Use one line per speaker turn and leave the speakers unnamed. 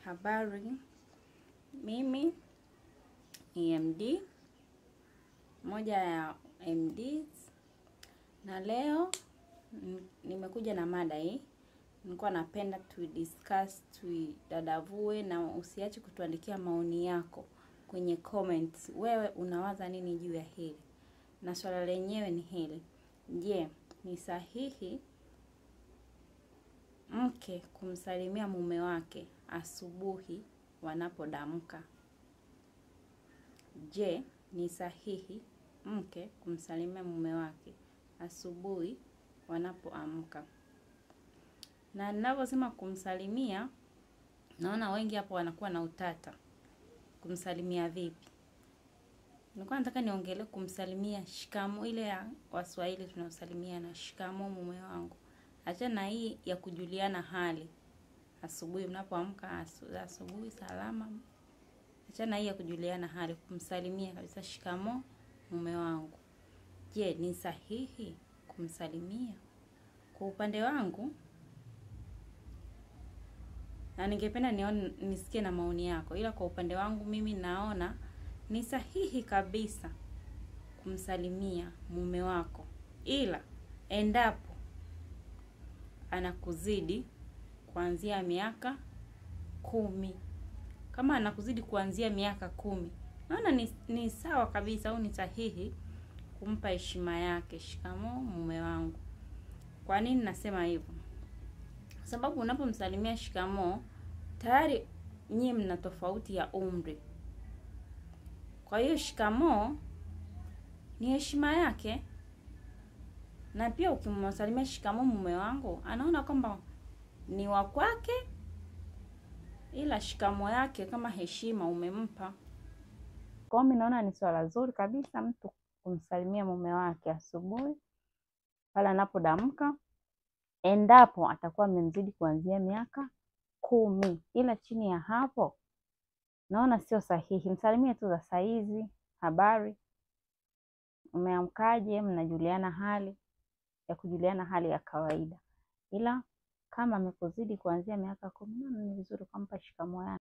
Habari, mimi ni MD, moja ya MDs, na leo n- nimekuja na mada hii. Nilikuwa napenda tu discuss tuidadavue, na usiache kutuandikia maoni yako kwenye comments. Wewe unawaza nini juu ya hili? Na swala lenyewe ni hili: je, ni sahihi mke kumsalimia mume wake asubuhi wanapodamka? Je, ni sahihi mke kumsalimia mume wake asubuhi wanapoamka? Na ninavyosema kumsalimia, naona wengi hapo wanakuwa na utata. Kumsalimia vipi? Nilikuwa nataka niongelee kumsalimia shikamo, ile ya Waswahili tunaosalimiana, shikamo mume wangu. Achana na hii ya kujuliana hali asubuhi, mnapoamka asu- asubuhi salama. Achana na hii ya kujuliana hali, kumsalimia kabisa, shikamo mume wangu. Je, ni sahihi kumsalimia? Kwa upande wangu, na ningependa nione nisikie na maoni yako, ila kwa upande wangu mimi naona ni sahihi kabisa kumsalimia mume wako, ila endapo anakuzidi kuanzia miaka kumi. Kama anakuzidi kuanzia miaka kumi, naona ni, ni sawa kabisa au ni sahihi kumpa heshima yake, shikamoo mume wangu. Kwa nini nasema hivyo? Kwa sababu unapomsalimia shikamoo, tayari nyie mna tofauti ya umri. Kwa hiyo shikamoo ni heshima yake, na pia ukimsalimia shikamoo mume wangu, anaona kwamba ni wa kwake, ila shikamoo yake kama heshima umempa. Kwa hiyo mimi naona ni swala zuri kabisa mtu kumsalimia mume wake asubuhi pale anapodamka, endapo atakuwa amemzidi kuanzia miaka kumi, ila chini ya hapo naona sio sahihi. Msalimie tu za saizi, habari, umeamkaje, mnajuliana hali ya kujuliana hali ya kawaida, ila kama amekuzidi kuanzia miaka kumi, naona ni vizuri ukampa shikamoo yake.